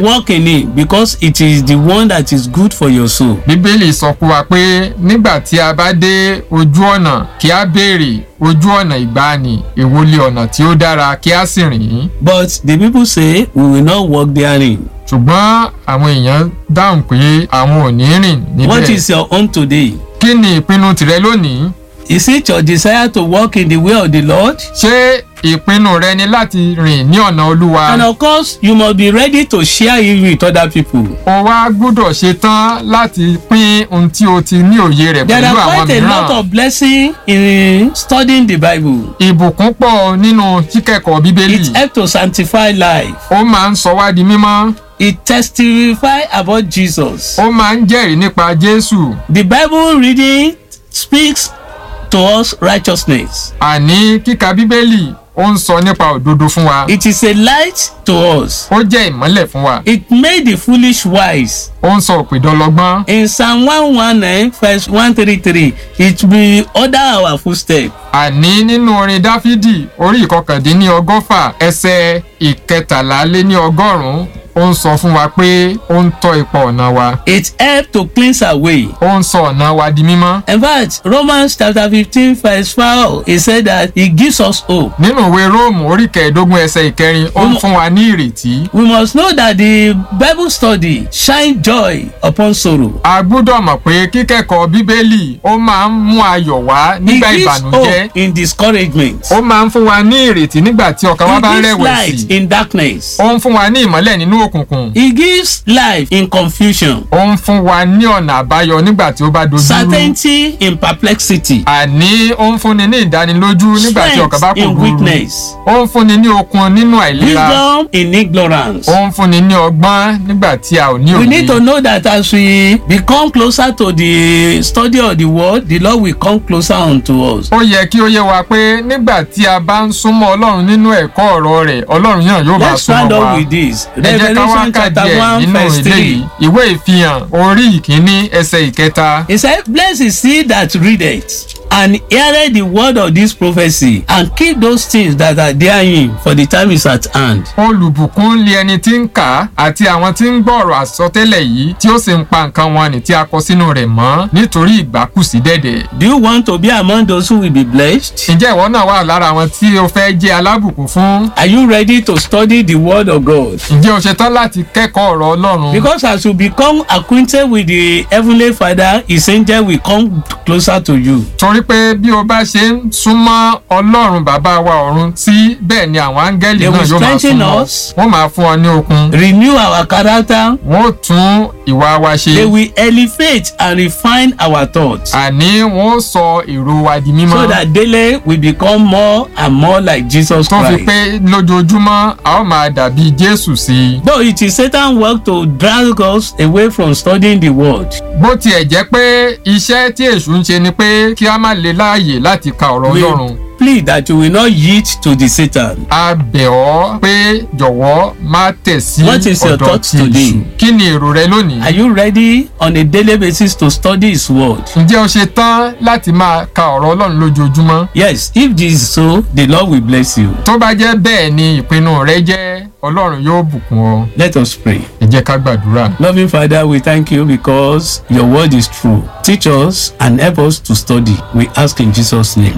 walk in it because it is the one that is good for your soul. bíbélì sọ fún wa pé nígbà tí a bá dé ojú ọ̀nà kí a béèrè ojú ọ̀nà ìgbàanì èwo lé ọ̀nà tí ó dára kí a sì rìn ín But the people say we will not walk therein. ṣùgbọ́n àwọn èèyàn dáhùn pé àwọn ò ní rìn What níbẹ̀ is your own today? kí ni ìpinnu tìrẹ lónìí Is it your desire to walk in the way of the Lord? ṣé ìpinnu rẹ ni láti rìn ní ọ̀nà olúwa And of course, you must be ready to share it with other people. o wá gbọ́dọ̀ ṣe tán láti pín ohun tí o ti ní òye rẹ̀ There pẹ̀lú are àwọn quite a lot mìíràn of blessing in studying the Bible. ìbùkún pọ̀ nínú kíkẹ́kọ̀ọ́ bíbélì It helps to sanctify life. ó máa ń sọ wá di mímọ́ It testifies about Jesus. ó máa ń jẹ́rìí nípa jésù The Bible reading speaks to us righteousness. àní kíka bíbélì ó ń sọ nípa òdodo fún wa It is a light to us. ó jẹ́ ìmọ́lẹ̀ fún wa It made the foolish wise. ó ń sọ òpèdọ́lọ́gbọ́n In Psalm 119, verse 133, it will order our footsteps. àní nínú orin dáfídì orí ìkọkàndínní ọgọ́fà ẹsẹ̀ ìkẹtàlá lé ní ọgọ́rùn-ún ó ń sọ fún wa pé ó ń tọ́ ipa ọ̀nà wa It helps to cleanse our way. ó ń sọ ọ̀nà wa di mímọ́ In fact, Romans chapter 15, verse 4, it said that it gives us hope. nínú ìwé róòmù orí kẹẹ̀ẹ́dógún ẹsẹ̀ ìkẹrin ó ń fún wa ní ìrètí We must know that the Bible study shine joy upon sorrow. a gbọ́dọ̀ mọ̀ pé kíkẹ́kọ̀ọ́ bíbélì ó máa ń mú ayọ̀ wá It nígbà gives ìbànújẹ́ hope in discouragement. ó máa ń fún wa ní ìrètí nígbà tí ọkàn wa It bá ń gives rẹ̀wẹ̀sì light in darkness. ó ń fún wa ní ìmọ́lẹ̀ nínú òkùnkùn It gives life in confusion. ó ń fún wa ní ọ̀nà àbáyọ nígbà tí ó bá dojú rú Certainty in perplexity. àní ó ń fúnni ní ìdánilójú nígbà tí ọkàn bá Strength kò in dúró weakness. ó ń fúnni ní okun nínú àìlera Wisdom in ignorance. ó ń fúnni ní ọgbọ́n nígbà tí a ò ní We need to òye know that as we become closer to the study of the word, the Lord will come closer unto us. ó yẹ kí ó yé wa pé nígbà tí a bá ń súnmọ́ ọlọ́run nínú ẹ̀kọ́ ọ̀rọ̀ rẹ̀ ọlọ́run yàn yóò máa Let's round súnmọ́ up wa with this. ẹ jẹ́ ká wá Revelation ká chapter díẹ̀ 1 nínú verse ilé 3. yìí ìwé ìfihàn orí ìkíní ẹsẹ̀ ìkẹta He said, Blessed is he that readeth and heareth the word of this prophecy and keep those things that are therein, for the time is at hand. olùbùkún lé ẹni tí ń kà á àti àwọn tí ń gbọ́ ọ̀rọ̀ àsọtẹ́lẹ̀ yìí tí ó sì ń pa nǹkan wọn nì tí a kọ sínú rẹ̀ mọ́ nítorí ìgbà kù sí dẹ̀dẹ̀. Do you want to be among those who will be blessed? ǹjẹ́ ìwọ náà wà lára àwọn tí o fẹ́ jẹ́ alábùkún fún? Are you ready to study the word of God? ǹjẹ́ o ṣetán láti kẹ́kọ̀ọ́ ọ̀rọ̀ ọlọ́run? Because as you become acquainted with the heavenly Father, his angel will come closer to you. torí pé bí o bá ṣe ń súnmọ́ ọlọ́run bàbá wa ọ̀run sí bẹ́ẹ̀ ni àwọn áńgẹ́lì They náà will yóò máa strengthen súnmọ́ us. wọ́n máa fún ọ ní okun Renew our character. wọ́n ó tún ìwà wa ṣe They will elevate and refine our thoughts. àní wọ́n ó sọ èrò wa di mímọ́ So that daily we become more and more like Jesus tó fi Christ. pé lójoojúmọ́ a ó máa dàbí jésù sí i. Though it is Satan work to drag us away from studying the word, bó tiẹ̀ jẹ́ pé iṣẹ́ tí èṣù ń ṣe ni pé kí a má lè láàyè láti ka ọ̀rọ̀ we ọlọ́run plead that you will not yield to the Satan. a bẹ̀ ọ́ pé jọ̀wọ́ má tẹ̀ sí What is your ọ̀dọ̀ thought ti today? èṣù kí ni èrò rẹ lónìí. Are you ready on a daily basis to study his word? ǹjẹ́ o ṣe tán láti máa ka ọ̀rọ̀ ọlọ́run lójoojúmọ́? Yes, if this is so, the Lord will bless you. tó bá jẹ́ bẹ́ẹ̀ ni ìpinnu rẹ jẹ́ ọlọ́run yóò bùkún ọ Let us pray. ẹ jẹ́ ká gbàdúrà. Loving Father, we thank you because your word is true. Teach us and help us to study. We ask in Jesus' name.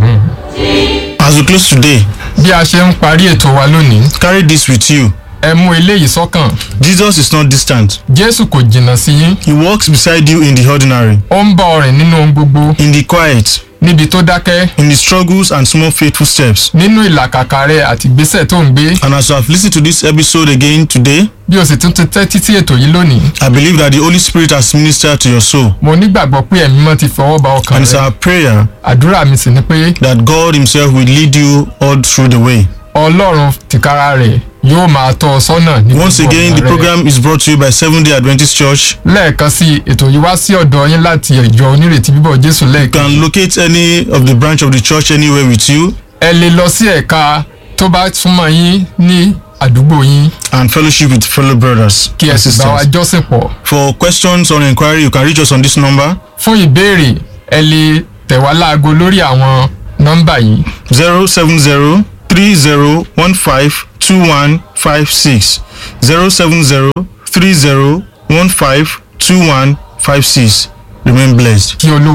As we close today, bí a ṣe ń parí ètò wa lónìí carry this with you. ẹ mú eléyìí sọ́kàn Jesus is not distant. jésù kò jìnnà sí yín He walks beside you in the ordinary, ó ń bá ọ rìn nínú ohun gbogbo in the quiet, níbi tó dákẹ́ in the struggles and small faithful steps. nínú ìlàkàkà rẹ àti ìgbésẹ̀ tó ń gbé And as you have listened to this episode again today, bí o sì tún ti tẹ́tí sí ètò yìí lónìí I believe that the Holy Spirit has ministered to your soul. mo nígbàgbọ́ pé ẹ̀mí mọ́ ti fọwọ́ ba ọkàn And it's rẹ our prayer àdúrà mi sì ni pé that God Himself will lead you all through the way. ọlọ́run tìkára rẹ̀ yóò máa tọ́ ọ sọ́nà ní Once gbogbo again, ọ̀nà the rẹ. program is brought to you by Seventh day Adventist Church. lẹ́ẹ̀kan sí ètò yìí wá sí ọ̀dọ̀ yín láti ìjọ onírètí bíbọ̀ jésù You lẹ́ẹ̀kan can locate any of the branch of the church anywhere with you ẹ lè lọ sí ẹ̀ka tó bá súnmọ́ yín ní àdúgbò yín and fellowship with fellow brothers kí ẹ and sì bá wa sisters. jọ́sìn pọ̀ For questions or inquiry, you can reach us on this number fún ìbéèrè ẹ lè tẹ̀ wá láago lórí àwọn nọ́mbà yìí 070 3015 2156 zero seven zero three zero one five two one five six remain blessed. kí olú